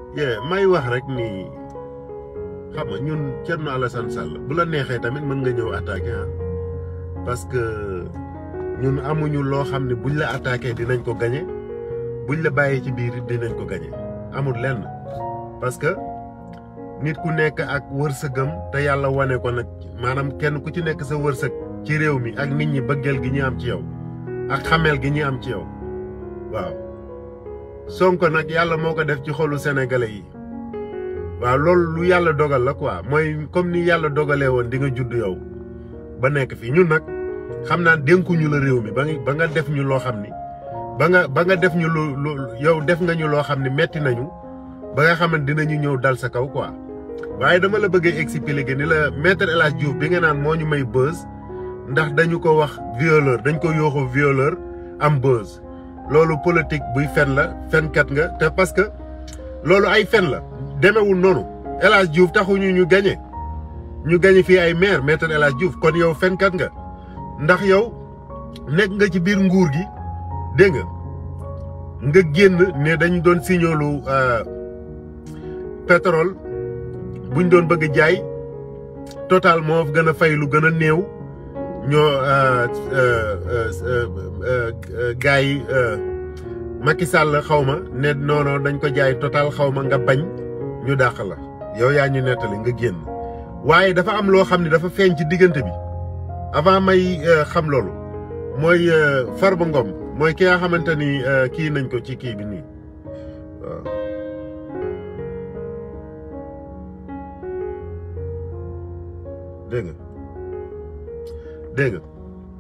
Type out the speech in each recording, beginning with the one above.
yee may wax rek ni xam nga ñun Thierno Alassane Sall bu la neexee tamit mën nga ñëw attaqué ah parce que ñun amuñu loo xam ne buñ la attaqué dinañ ko gañe buñ la bàyyee ci biir dinañ ko gañe amul lenn parce que nit ku nekk ak wërsëgam te yàlla wane ko nag maanaam kenn ku ci nekk sa wërsëg ci réew mi ak nit ñi bëggeel gi ñu am ci yow ak xameel gi ñu am ci yow waaw Sonko nag yàlla moo ko def ci xolu sénégalais yi waaw loolu lu yàlla dogal la quoi mooy comme ni yàlla dogalee woon di nga judd yow ba nekk fi ñun nag xam naa dénkuñu la réew mi ba nga ba nga def ñu loo xam ni ba nga ba nga def ñu lu lu yow def nga ñu loo xam ni metti nañu ba nga xamante dinañu ñëw dal sa kaw quoi waaye dama la bëggee expliquer ni la maître El Hadj Diouf bi nga naan moo ñu may buzz ndax dañu ko wax violeur dañ ko yooxu violeur am buzz loolu politique buy fen la fenkat nga te parce que loolu ay fen la demewul noonu El Hadj Diouf taxuñu ñu gañe ñu gañe fii ay maire maître El Hadj Diouf kon yow fenkat nga ndax yow nekk nga ci biir nguur gi dégg nga nga génn ne dañ doon signolu pétrole buñ doon bëgg jaay total moo gën a fay lu gën a néew ñoo gars yi Macky Sall xaw ma ne noono dañ ko jaay total xaw ma nga bañ ñu dàq la yow yaa ñu nettali nga génn waaye dafa am loo xam ne dafa feeñ ci diggante bi avant may xam loolu mooy Farba Ngom mooy ki nga xamante ni kii nañ ko ci kii bi nii waaw dégg nga dégg nga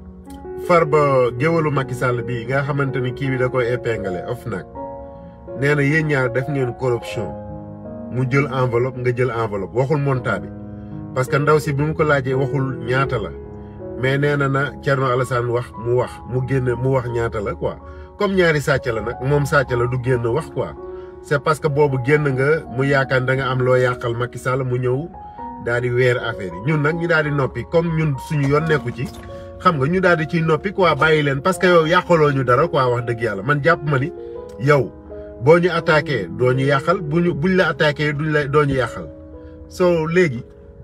Farba géwalu Macky Sall bii nga xamante ni kii bi da koy épinglé OFNAC nee na yéen ñaar def ngeen corruption mu jël enveloppe nga jël enveloppe waxul montant bi parce que ndaw si bi mu ko laajee waxul ñaata la mais nee na na Thierno Alassane wax mu wax mu génn mu wax ñaata la quoi comme ñaari sàcc la nag moom sàcc la du génn wax quoi c'est parce que boobu génn nga mu yaakaar da nga am loo yàqal Macky Sall mu ñëw daal di weer affaire yi ñun nag ñu daal di noppi comme ñun suñu yoon nekku ci xam nga ñu daal di ciy noppi quoi bàyyi leen parce que yow yàqaloo ñu dara quoi wax dëgg yàlla man jàpp ma ni yow boo ñu attaqué doo ñu yàqal bu ñu buñ la attaqué duñ la doo ñu yàqal soo léegi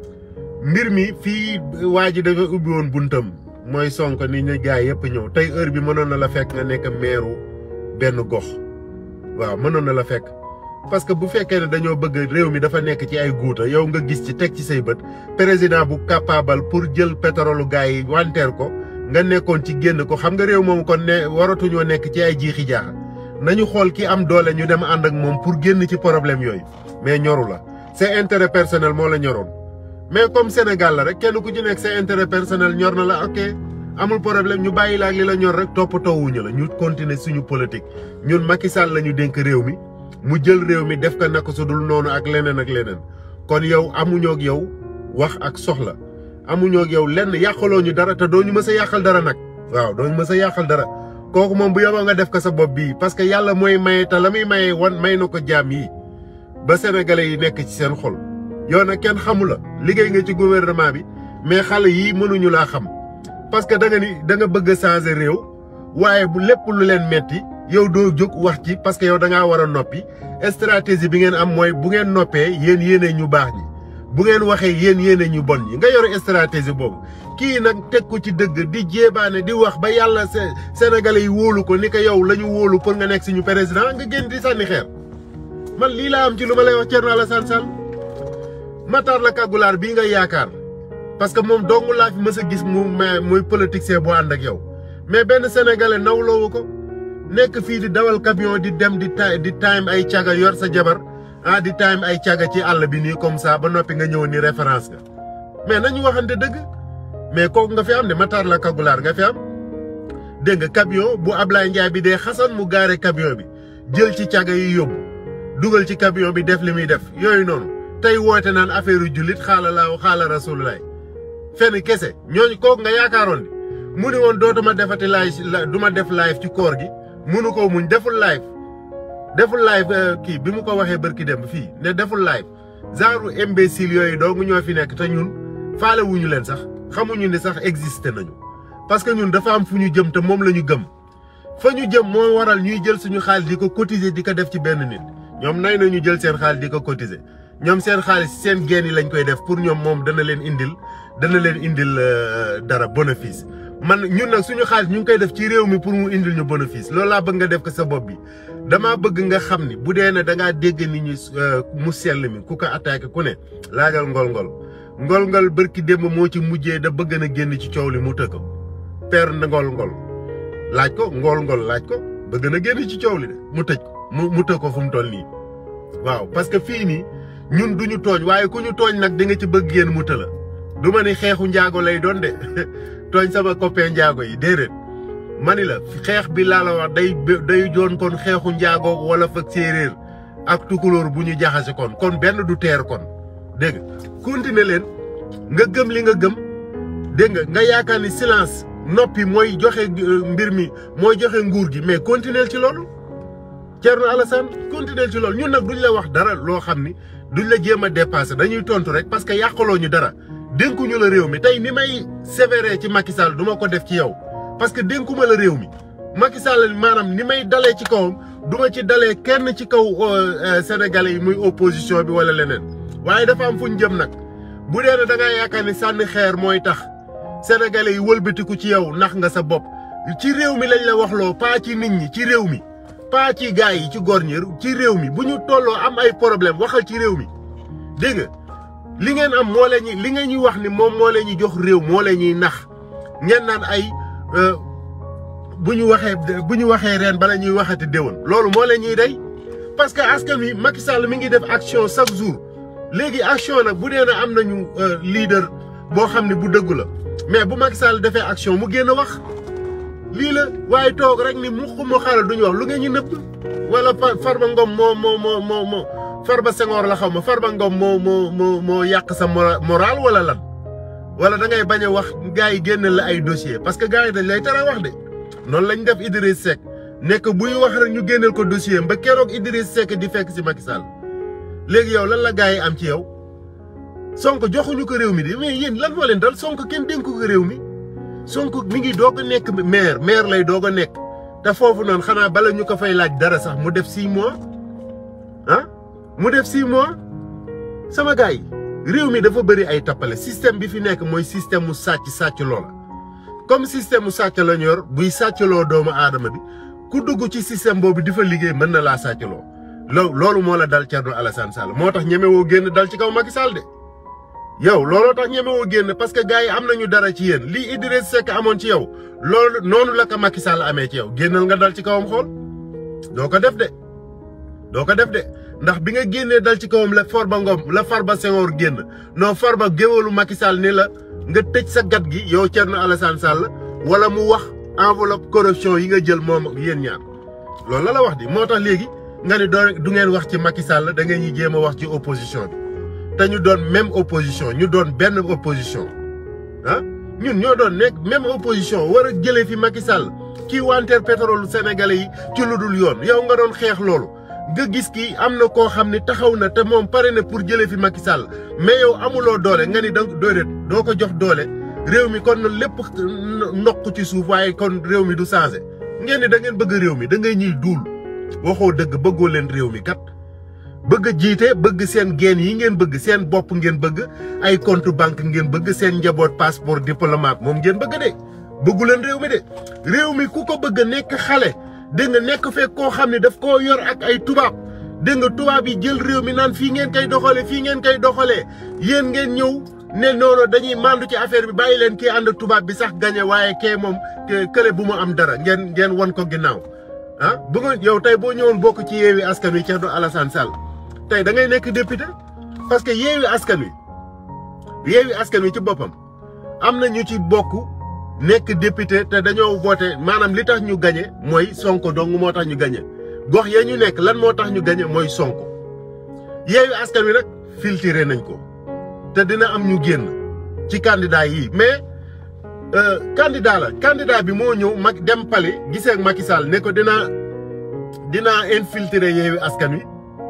mbir mi fii waa ji dafa ubbi woon buntam mooy Sonko ni ñu gars yëpp ñëw tey heure bi mënoon na la fekk nga nekk meeru benn gox waaw mënoon na la fekk parce que bu fekkee ne dañoo bëgg réew mi dafa nekk ci ay guuta yow nga gis ci teg ci say bët président bu capable pour jël pétrole gars yi wanteer ko nga nekkoon ci génn ko xam nga réew moom kon ne waratuñoo nekk ci ay jiixi jaaxa nañu xool ki am doole ñu dem ànd ak moom pour génn ci problème yooyu mais ñoru la c'est intérêt personnel moo la ñoroon mais comme Sénégal la rek kenn ku ci nekk c'est intérêt personnel ñor na la ok amul problème ñu bàyyi la ak li la ñor rek toppatoowuñu la ñu continuer suñu politique ñun Macky Sall la ñu dénk réew mi mu jël réew mi def ko naka su dul noonu ak leneen ak leneen kon yow amuñoo ak yow wax ak soxla amuñoo ak yow lenn yàqaloo ñu dara te doo ñu mës a yàqal dara nag waaw doo ñu mës a yàqal dara kooku moom bu yoboo nga def ko sa bopp bii parce que yàlla mooy maye te la muy maye wan may na ko jaam yi ba sénégalais yi nekk ci seen xol yow nag kenn xamu la liggéey nga ci gouvernement bi mais xale yii mënuñu laa xam parce que da nga ni da nga bëgg a changer réew waaye bu lépp lu leen metti yow doo jóg wax ci parce que yow da ngaa war a noppi stratégie bi ngeen am mooy bu ngeen noppee yéen yéene ñu baax ñi bu ngeen waxee yéen yéene ñu bon ñi nga yor stratégie boobu kii nag teg ko ci dëgg di jéebaane di wax ba yàlla sénégalais yi wóolu ko ni ko yow la ñu wóolu pour nga nekk suñu président nga génn di sànni xeer man lii laa am ci lu ma lay wax Thierno Alassane Sall Matar la kàggulaar bii nga yaakaar parce que moom dong laa fi mës a gis mu muy politicien boo ànd ak yow mais benn sénégalais nawloowu ko nekk fii di dawal camion di dem di ta di time ay caga yor sa jabar ah di time ay caga ci àll bi nii comme ça ba noppi nga ñëw ni référence nga mais nañu waxante dëgg mais kooku nga fi am ne Matar la kagulaar nga fi am dégg nga camion bu Ablaye Ndiaye bi dee xasan mu gaare camion bi jël ci caga yi yóbbu dugal ci camion bi def li muy def yooyu noonu tey woote naan affaire yu jullit xaala laaw xaala rasululaay fenn kese ñooñu kooku nga yaakaaroon ni mu ni woon dootuma defati live du ma def live ci koor gi munu ko muñ deful live deful live kii bi mu ko waxee bërki dem fii ne deful live genre imbécile yooyu dong ñoo fi nekk te ñun faale wuñu leen sax xamuñu ni sax existé nañu parce que ñun dafa am fu ñu jëm te moom la ñu gëm fa ñu jëm moo waral ñuy jël suñu xaalis di ko cotiser di ko def ci benn nit ñoom nay na ñu jël seen xaalis di ko cotiser ñoom seen xaalis seen geen yi lañ koy def pour ñoom moom dana leen indil dana leen indil dara bénéfice man ñun nag suñu xaalis ñu ngi koy def ci réew mi pour mu indil ñu bénéfice loolu laa bëgg nga def ko sa bopp bi damaa bëgg nga xam ni bu dee ne da ngaa dégg nit ñi mu sell mi ku ko attaqué ku ne laajal ngol-ngol ngol-ngol bërki démb moo ci mujjee da bëgg na génn ci coow li mu të ko père ngol-ngol laaj ko ngol-ngol laaj ko bëgg na génn ci coow li de mu tëj ko mu mu të ko fu mu toll nii waaw parce que fii nii ñun duñu tooñ waaye ku ñu tooñ nag di nga ci bëgg génn mu të la du ma ni xeexu njaago lay doon de tooñ sama copain njaago yi déedéet mani la xeex bi laa la wax day day doon kon xeexu njaago wala fa séeréer ak tukulóor bu ñu jaxase kon kon benn du teer kon dégg nga continuer leen nga gëm li nga gëm dégg nga nga yaakaar ni silence noppi mooy joxe mbir mi mooy joxe nguur gi mais continuer ci loolu Thierno Alassane continuer ci loolu ñun nag duñ la wax dara loo xam ni duñ la jéem a dépasser dañuy tontu rek parce que yàqaloo ñu dara dénkuñu la réew mi tey ni may sévère ci Macky Sall du ma ko def ci yow parce que dénkuma la réew mi Macky Sall maanaam ni may dalee ci kawam du ma ci dalee kenn ci kaw sénégalais yi muy opposition bi wala leneen waaye dafa am fu ñu jëm nag bu dee ne da ngaa yaakaar ni sànni xeer mooy tax sénégalais yi wëlbatiku ci yow nax nga sa bopp ci réew mi lañ la waxloo pas ci nit ñi ci réew mi pas ci gars yi ci góor ñi ci réew mi bu ñu tolloo am ay problème waxal ci réew mi dégg nga li ngeen am moo leen ñuy li ngeen ñuy wax ni moom moo leen ñuy jox réew moo leen ñuy nax ngeen naan ay bu ñu waxee bu ñu waxee ren bala ñuy waxati déwén loolu moo leen ñuy day parce que askan wi Macky Sall mi ngi def action chaque jour léegi action nag bu dee na am nañu leader boo xam ne bu dëggu la mais bu Macky Sall defee action mu génn wax lii la waaye toog rek ni mu xumu xaaral duñu wax lu ngeen ñu nëbb wala Farba Ngom moo moo moo moo moo Farba Senghor la xaw ma Farba Ngom moo moo moo moo yàq sa moral wala lan wala da ngay bañ a wax gars yi génne la ay dossier parce que gars yi dañ lay tere wax de noonu lañ def Idriss Seck nekk buy wax rek ñu génneel ko dossier ba keroog Idriss Seck di fekk si Macky Sall léegi yow lan la gars yi am ci yow Sonko joxuñu ko réew mi de mais yéen lan moo leen dal Sonko kenn dénku ko réew mi Sonko mi ngi doog a nekk maire maire lay doog a nekk te foofu noonu xanaa bala ñu ko fay laaj dara sax mu def six mois ah mu def six mois sama gars yi réew mi dafa bëri ay tappale système bi fi nekk mooy système mu sàcc sàcc loola comme système mu sàcc la ñu yor buy sàccloo doomu aadama bi ku dugg ci système boobu di fa liggéey mën na laa sàccloo loo loolu moo la dal Thierno Alassane Sall moo tax ñemewoo génn dal ci kaw Macky Sall de yow looloo tax ñemewoo génn parce que gars yi am nañu dara ci yéen lii Idriss Seck amoon ci yow loolu noonu la ko Macky Sall amee ci yow génnal nga dal ci kawam xool doo ko def de doo ko def de ndax bi nga génnee dal ci kawam la Farba Ngom la Farba Senghor génn non Farba géwalu Macky Sall ni la nga tëj sa gat gi yow Thierno Alassane Sall wala mu wax enveloppe corruption yi nga jël moom yéen ñaar loolu la la wax di moo tax léegi nga ne doo du ngeen wax ci Macky Sall da ngeen ñuy jéem a wax ci opposition bi te ñu doon même opposition ñu doon benn opposition ah ñun ñoo doon nekk même opposition war a jëlee fi Macky Sall kii wanteer pétrole sénégalais yi ci lu dul yoon yow nga doon xeex loolu nga gis kii am na koo xam ne taxaw na te moom pare na pour jëlee fi Macky Sall mais yow amuloo doole nga ni danga dooleet doo ko jox doole réew mi kon lépp ndox ci suuf waaye kon réew mi du changé ngeen ni da ngeen bëgg réew mi da ngay ñuy duul waxoo dëgg bëggoo leen réew mi kat bëgg jiite bëgg seen geen yi ngeen bëgg seen bopp ngeen bëgg ay compte banque ngeen bëgg seen njaboot passeport diplomate moom ngeen bëgg de bëggu leen réew mi de réew mi ku ko bëgg nekk xale dégg nga nekk fekk koo xam ne daf koo yor ak ay tubaab dégg nga tubaab yi jël réew mi naan fii ngeen koy doxalee fii ngeen koy doxalee yéen ngeen ñëw ne noonu dañuy mandu ci affaire bi bàyyi leen kii ànd tubaab bi sax gañe waaye kee moom kële bu mu am dara ngeen ngeen won ko ginnaaw ah bu nga yow tey boo ñëwoon bokk ci yeewi askan wi Thierno Alassane Sall tey da ngay nekk député parce que yeewi askan wi yeewi askan wi ci boppam am na ñu ci bokk nekk député te dañoo voté maanaam li tax ñu gañe mooy sonko dong moo tax ñu gañe gox ya ñu nekk lan moo tax ñu gañe mooy sonko yeewi askan wi nag filtré nañ ko te dina am ñu génn ci candidat yi mais candidat la candidat bi moo ñëw mag dem pale gisee ak Macky Sall ne ko dinaa dinaa infiltrer yeewi askan wi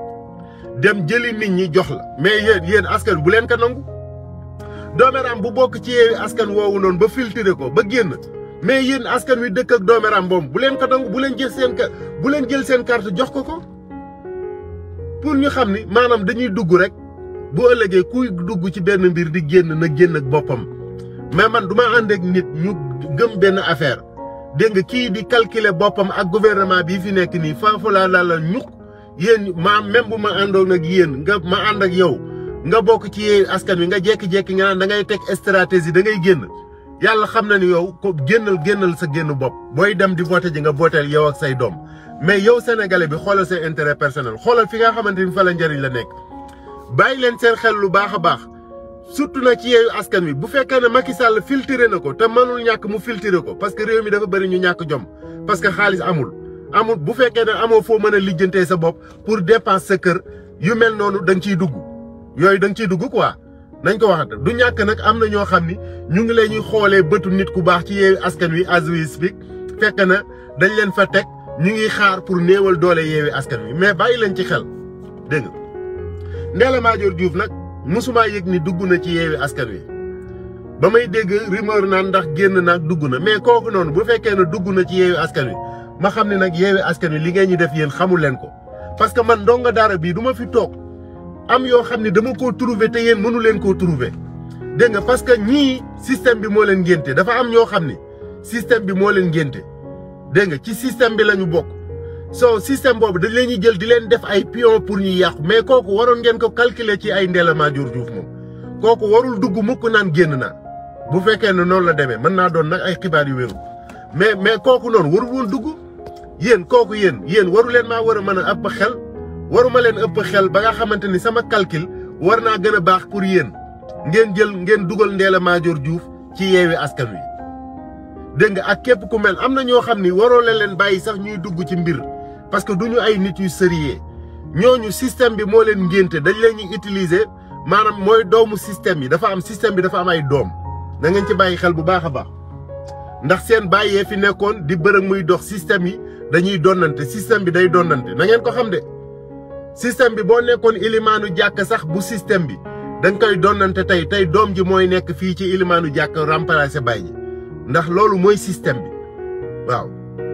dem jëli nit ñi jox la mais yéen yéen askan bu leen ko nangu dooméram bu bokk ci yeewi askan woowu noonu ba filtrer ko ba génn mais yéen askan wi dëkk ak dooméram boobu bu leen ko nangu bu leen jël seen bu leen jël seen carte jox ko ko pour ñu xam ni maanaam dañuy dugg rek bu ëllëgee kuy dugg ci benn mbir di génn na génn ak boppam mais man du ma ànd ak nit ñu gëm benn affaire dégg nga kii di calculer boppam ak gouvernement bii fi nekk nii faafu laa la la ñuk yéen ma même bu ma àndoon ak yéen nga ma ànd ak yow nga bokk ci yee askan wi nga jékki-jékki nga naan da ngay teg stratégie da ngay génn yàlla xam na ni yow ko génnal génnal sa génn bopp booy dem di voté ji nga votel yow ak say doom mais yow sénégalais bi xoolal sa intérêt personnel xoolal fi nga xamante ni fa la njëriñ la nekk bàyyi leen seen xel lu baax a baax surtout nag ci yeeyu askan wi bu fekkee ne Macky Sall filtré na ko te mënul ñàkk mu filtré ko parce que réew mi dafa bëri ñu ñàkk jom parce que xaalis amul amul bu fekkee ne amoo foo mën a lijjantee sa bopp pour dépense sa kër yu mel noonu da nga ciy dugg yooyu da nga ciy dugg quoi nañ ko waxata du ñàkk nag am na ñoo xam ni ñu ngi leen ñuy xoolee bëtu nit ku baax ci yeewu askan wi as we speak fekk na dañ leen fa teg ñu ngi xaar pour néewal doole yeewi askan wi mais bàyyi leen ci xel dégg nga Ndella Madior Diouf nag mosumaa yëg ni dugg na ci yeewi askan wi ba may dégg rumeur naan ndax génn naag dugg na mais kooku noonu bu fekkee ne dugg na ci yeewi askan wi ma xam ne nag yeewi askan wi li ngeen ñu def yéen xamul leen ko parce que man ndongo daara bii du ma fi toog am yoo xam ne dama koo trouver te yéen mënu leen koo trouver dégg nga parce que ñii système bi moo leen ngénte dafa am ñoo xam ni système bi moo leen ngénte dégg nga ci système bi la ñu bokk soo système boobu dañ leen ñuy jël di leen def ay pion pour ñu yàqu mais kooku waroon ngeen ko calculer ci ay Ndella Madior Diouf moom kooku warul dugg mukk naan génn naa bu fekkee ne noonu la demee mën naa doon nag ay xibaar yu wéru mais mais kooku noonu warul woon dugg yéen kooku yéen yéen waru leen maa war a mën a ëpp xel waruma leen ëpp xel ba nga xamante ni sama calcul war naa gën a baax pour yéen ngeen jël ngeen dugal Ndella Madior Diouf ci yeewi askan wi dégg nga ak képp ku mel am na ñoo xam ni waroo leen leen bàyyi sax ñuy dugg ci mbir parce que du ñu ay nit yu sérieux ñooñu système bi moo leen ngénte dañ leen ñuy utiliser maanaam mooy doomu système yi dafa am système bi dafa am ay doom na ngeen ci bàyyi xel bu baax a baax ndax seen bàyyee fi nekkoon di bërëg muy dox système yi dañuy donnante système bi day donnante na ngeen ko xam de système bi boo nekkoon ilimaanu jàkk sax bu système bi dañ koy donnante tey tey doom ji mooy nekk fii ci ilimaanu jàkk remplacer baay ji ndax loolu mooy système bi waaw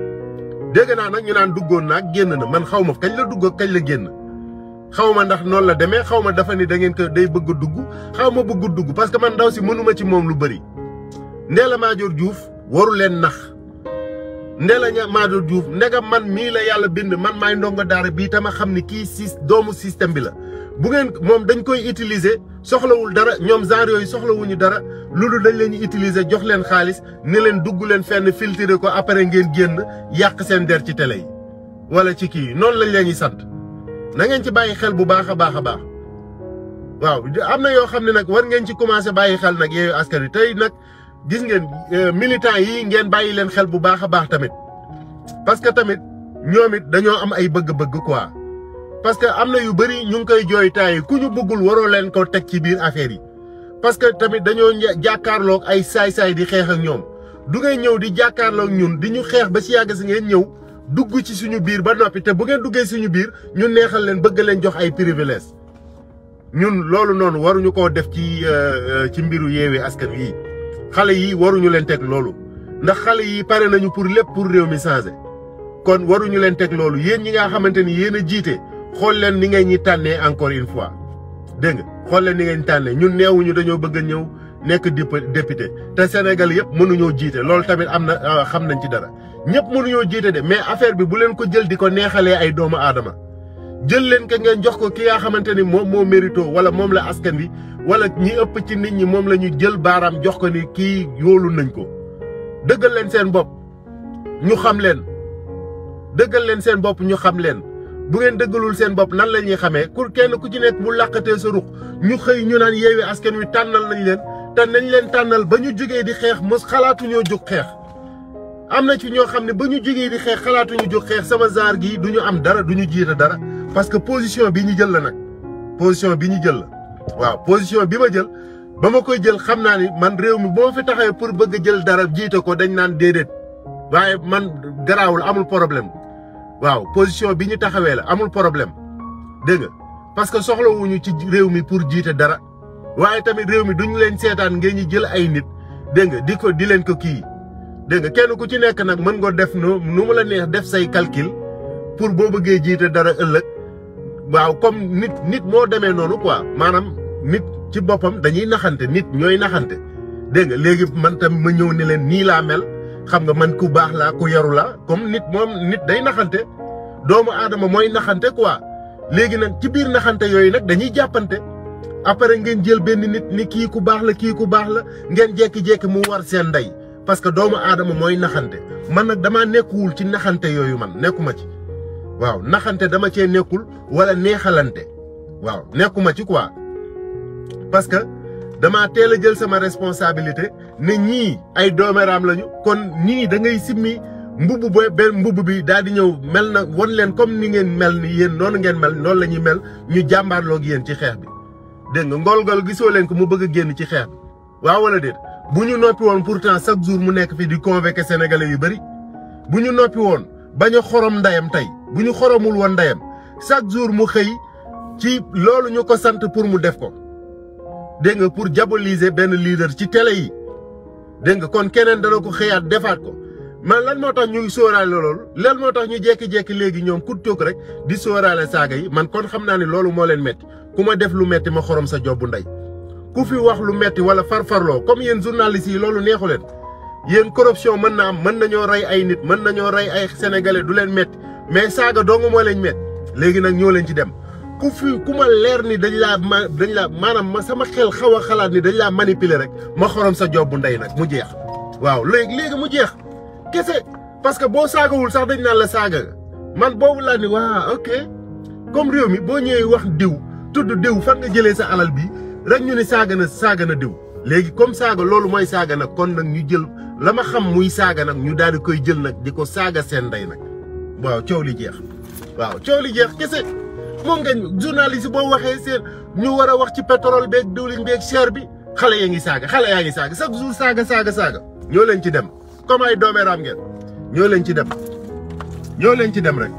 dégg naa nag ñu naan duggoon naag génn na man xaw ma kañ la dugg kañ la génn xaw ma ndax noonu la demee xaw ma dafa ni da ngeen ko day bëgg a dugg xaw ma bëgg dugg parce que man ndaw si mënuma ci moom lu bëri Ndella Madior Diouf waru leen nax Ndella Madior Diouf ndegam man mii la yàlla bind man maay ndongo daara bii tama xam ni kii si doomu système bi la bu ngeen moom dañ koy utiliser soxlawul dara ñoom genre yooyu soxlawuñu dara loolu dañ leen ñu utiliser jox leen xaalis ne leen dugg leen fenn filtrer ko après ngeen génn yàq seen der ci télé yi wala ci kii noonu lañ leen ñuy sant na ngeen ci bàyyi xel bu baax a baax a baax waaw am na yoo xam ne nag war ngeen ci commencé bàyyi xel nag yeeyu askan wi tey nag gis ngeen militant yi ngeen bàyyi leen xel bu baax a baax tamit parce que tamit ñoom it dañoo am ay bëgg-bëgg quoi parce que am na yu bëri ñu ngi koy jooy temps yi ku ñu bëggul waroo leen ko teg ci biir affaire yi parce que tamit dañoo jàkkaarloog ay saay-saay di xeex ak ñoom du ngay ñëw di jàkkaarloog ñun di ñu xeex ba si yàgg si ngeen ñëw dugg ci suñu biir ba noppi te bu ngeen duggee suñu biir ñu neexal leen bëgg leen jox ay privilèges ñun loolu noonu waruñu koo def ci ci mbiru yeewi askan wi xale yi waruñu leen teg loolu ndax xale yi pare nañu pour lépp pour réew mi changer kon waruñu leen teg loolu yéen ñi nga xamante ni yéen a jiite xool leen ni ngay ñi tànnee encore une fois dégg nga xool leen ni ngeen tànnee ñun neewuñu dañoo bëgg a ñëw nekk député te Sénégal yëpp mënuñoo jiite loolu tamit am na xam nañ ci dara ñëpp mënuñoo jiite de mais affaire bi bu leen ko jël di ko neexalee ay doomu aadama jël leen ko ngeen jox ko ki nga xamante ni moom moo mérito wala moom la askan wi wala ñi ëpp ci nit ñi moom la ñu jël baaraam jox ko ni kii yoolu nañ ko dëggal leen seen bopp ñu xam leen dëggal leen seen bopp ñu xam leen bu ngeen dëggalul seen bopp nan la ñuy xamee pour kenn ku ci nekk bu làqatee sa ruq ñu xëy ñu naan yeewi askan wi tànnal nañ leen te nañ leen tànnal ba ñu jógee di xeex mos xalaatuñoo jóg xeex am na ci ñoo xam ne ba ñu jógee di xeex xalaatuñu jóg xeex sama genre gii du ñu am dara du ñu jiite dara parce que position bi ñu jël la nag position bi ñu jël la waaw position bi ma jël ba ma koy jël xam naa ni man réew mi boo fi taxawee pour bëgg a jël dara jiite ko dañ naan déedéet waaye man garaawul amul problème waaw position bi ñu taxawee la amul problème dégg nga parce que soxlawuñu ci réew mi pour jiite dara waaye tamit réew mi duñu leen seetaan ngeen ñu jël ay nit dégg nga di ko di leen ko kii dégg nga kenn ku ci nekk nag mën nga def nu nu mu la neex def say calcul pour boo bëggee jiite dara ëllëg waaw comme nit nit moo demee noonu quoi maanaam nit ci boppam dañuy naxante nit ñooy naxante dégg nga léegi man tam ma ñëw ne leen nii laa mel xam nga man ku baax laa ku yaru laa comme nit moom nit day naxante doomu aadama mooy naxante quoi léegi nag ci biir naxante yooyu nag dañuy jàppante après ngeen jël benn nit ni kii ku baax la kii ku baax la ngeen jekki-jekki mu war seen ndey parce que doomu aadama mooy naxante man nag damaa nekkuwul ci naxante yooyu man nekkuma ci waaw naxante dama cee nekkul wala neexalante waaw nekkuma ci quoi parce que damaa teel a jël sama responsabilité ne ñii ay dooméraam lañu kon ñii da ngay simmi mbubb ba benn mbubb bi daal di ñëw mel na won leen comme ni ngeen mel ni yéen noonu ngeen mel noonu la ñuy mel ñu jàmbaarloog yéen ci xeex bi dégg nga ngol-ngol gisoo leen ko mu bëgg a génn ci xeex bi waaw wala déet bu ñu noppi woon pourtant chaque jour mu nekk fi di convoquer sénégalais yu bëri bu ñu noppi woon bañ a xorom ndayam tey bu ñu xoromul woon ndayam chaque jour mu xëy ci loolu ñu ko sant pour mu def ko dégg nga pour diaboliser benn leader ci télé yi dégg nga kon keneen dana ko xëyaat defaat ko man lan moo tax ñuy sóoraale loolu lan moo tax ñu jékki-jékki léegi ñoom ku toog rek di sóoraale saaga yi man kon xam naa ne loolu moo leen metti ku ma def lu metti ma xorom sa jobbu ndey ku fi wax lu metti wala farfarloo comme yéen journalistes yi loolu neexu leen yéen corruption mën na am mën nañoo rey ay nit mën nañoo rey ay sénégalais du leen metti mais saaga dong moo leen metti léegi nag ñoo leen ci dem ku fi ku ma leer ni dañ laa ma dañ laa maanaam ma sama xel xaw a xalaat ni dañ laa manipuler rek ma xorom sa jobbu ndey nag mu jeex waaw léegi léegi mu jeex kese parce que boo saagawul sax dañ naan la saaga nga man boobu laa ni waa ok comme réew mi boo ñëwee wax diw tudd diw fan nga jëlee sa alal bi rek ñu ni saaga na saaga na diw léegi comme saaga loolu mooy saaga nag kon nag ñu jël la ma xam muy saaga nag ñu daal di koy jël nag di ko saaga seen ndey nag waaw coow li jeex waaw coow li jeex kese moom ngeen journaliste boo waxee seen ñu war a wax ci pétrole beeg diwlin beeg cher bi xale yaa ngi saaga xale yaa ngi saaga chaque jour saaga saaga saaga ñoo leen ci dem comme ay doomeeraam ngeen ñoo leen ci dem ñoo leen ci dem rek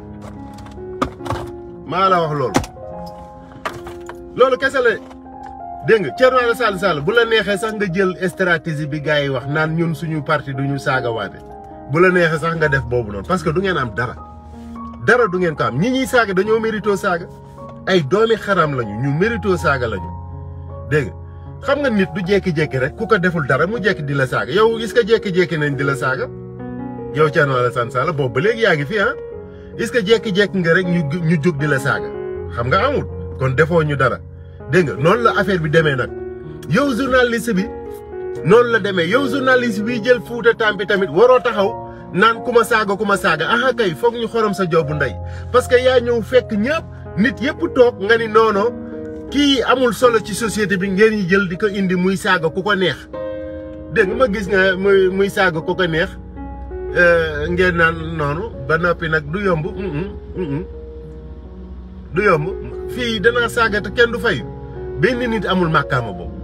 maa la wax loolu loolu kese la dégg nga Thierno Alassane Sall bu la neexee sax nga jël stratégie bi gars yi wax naan ñun suñu parti duñu saaga waate bu la neexee sax nga def boobu noonu parce que du ngeen am dara dara du ngeen ko am ñi ñuy saaga dañoo mérito saaga ay doomi xaram lañu ñu mérito saaga lañu dégg nga xam nga nit du jékki-jékki rek ku ko deful dara mu jékki di la saaga yow est-ce que jékki-jékki nañ di la saaga yow Thierno Alassane Sall boobu ba léegi yaa ngi fi ah est-ce que jékki-jékki nga rek ñu ñu jóg di la saaga xam nga amul kon defoo ñu dara dégg nga noonu la affaire bi demee nag yow journaliste bi noonu la demee yow journaliste bi jël fuuta tampi tamit waroo taxaw naan ku ma saaga ku ma saaga aha kay foog ñu xorom sa joobu ndey parce que yaa ñëw fekk ñëpp nit yëpp toog nga ni noono kii amul solo ci société bi ngeen ñi jël di ko indi muy saaga ku ko neex dégg nga ma gis nga muy muy saaga ku ko neex ngeen naan noonu ba noppi nag du yomb du yomb fii danaa saaga te kenn du fayu benn nit amul màkkaama boobu